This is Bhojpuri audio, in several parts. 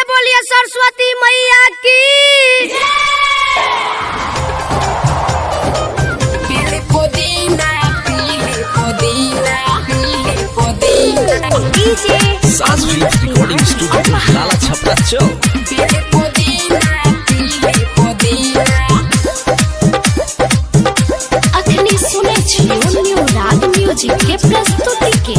बोलिए सरस्वती मैया की Pili Podina, Pili Podina, Pili Podina, DJ Sanskrit Recording Studio, Lala Chhapra Chowk. Pili Podina, Pili Podina. अखनी सुने छियो न्यू राग म्यूजिक के प्रस्तुति के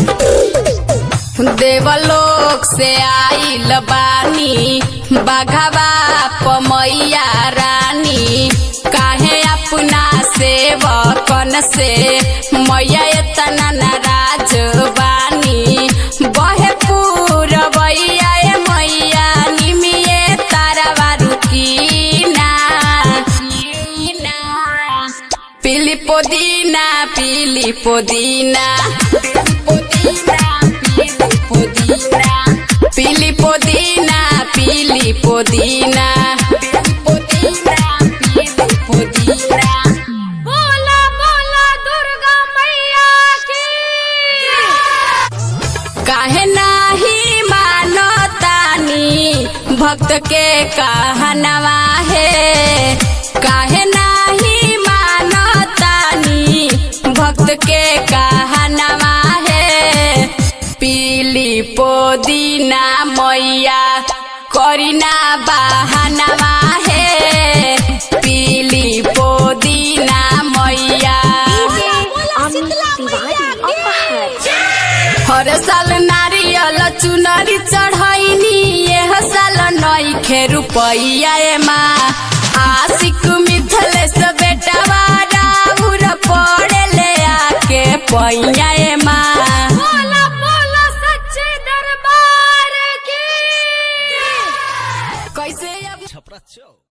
देवलोक से आइल बानी बाघवा पमैया रानी काहे अपना सेवकन से मैया इतना नाराज बानी बहे पूरबैया ए मैया निमिये तारा रुकीना पीली पुदीना पीली पुदीना पीली पुदीना पीली पुदीना बोला बोला दुर्गा मैया की काहे नाही मानो तानी भक्त के कहनवा है काहे नाही मानो तानी भक्त के कहनवा है पीली पुदीना मैया करीना बहानवा है पीली पुदीना मैया अमित तिवारी अपहर हर साल नारियल चुनरी चढ़ैनी यह साल नइखे रुपैया एमा आशिक मिथलेश बेटा राउर पड़े ले आके पैया एमा बोला बोला सच्चे दरबार की कैसे अब Chhapra Chowk.